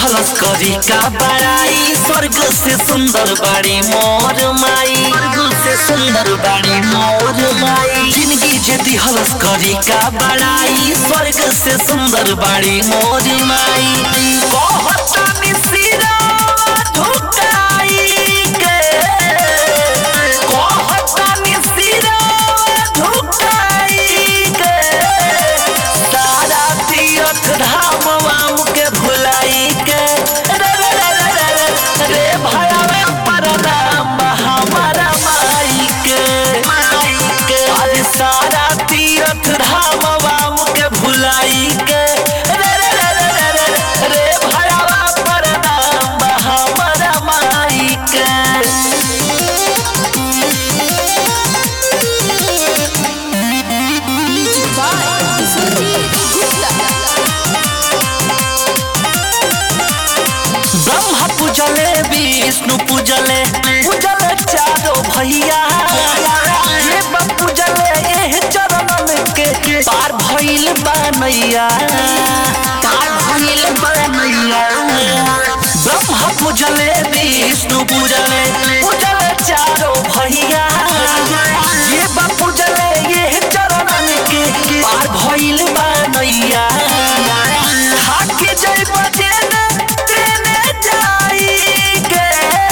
दिहलस करी का बड़ाई स्वर्ग से सुंदर बाड़ी मोर माई स्वर्ग से सुंदर बाड़ी मोर माई जिंदगी जे दिहलस करी का बड़ाई स्वर्ग से सुंदर बाड़ी मोर माई कहता निसिरा झुकाई के कहता निसिरा झुकाई के सारा तीर्थ धाम वाम के भुलाई के रे रे रे रे रे रे रे भयावे परनाम हमारा माई के माई के अरे सारा तीर्थ धाम वाम के भुलाई के रे रे रे रे रे रे रे भयावा परनाम हमारा माई के Music by Surjit Gupta. Brahma पूजले विष्णु पूजले पूजले चारो भैया ये बा पूजले एह चरणन के पार भइल बनैया पार भइल बनैया ब्रह्मा पूजले विष्णु पूजले पूजले चारो भैया ये बा पूजले एह चरणन के पार भइल बनैया हाके जय बजेने तेने जाई के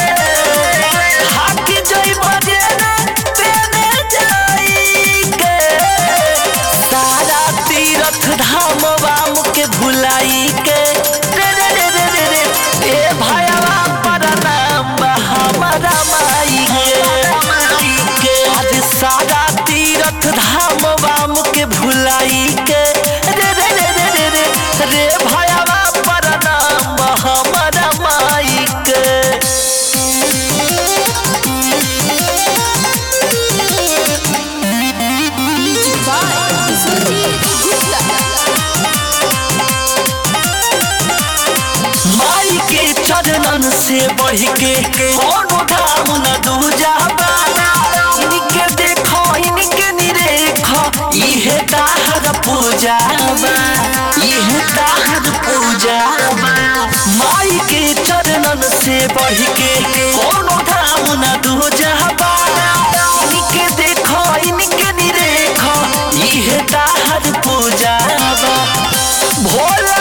हाके जय बजेने तेने जाई के सारा तीर्थ धाम वाम के भुलाई के रे रे रे रे रे रे ए भयवा परनाम हमारा माई के आज सारा तीर्थ धाम वाम के भुलाई के रे रे रे रे रे रे रे भयवा परनाम हमारा माई के Music by Surjit Gupta. माई के चरणन से बढ़ के कोनो धाम न दूजा इनके देखो इनके निरेखो इहे ताहर पूजा बा इहे ताहर पूजा बा माई के चरणन से बढ़ के कोनो धाम न दूजा इनके देखो इनके निरेखो इहे ताहर पूजा बा भोला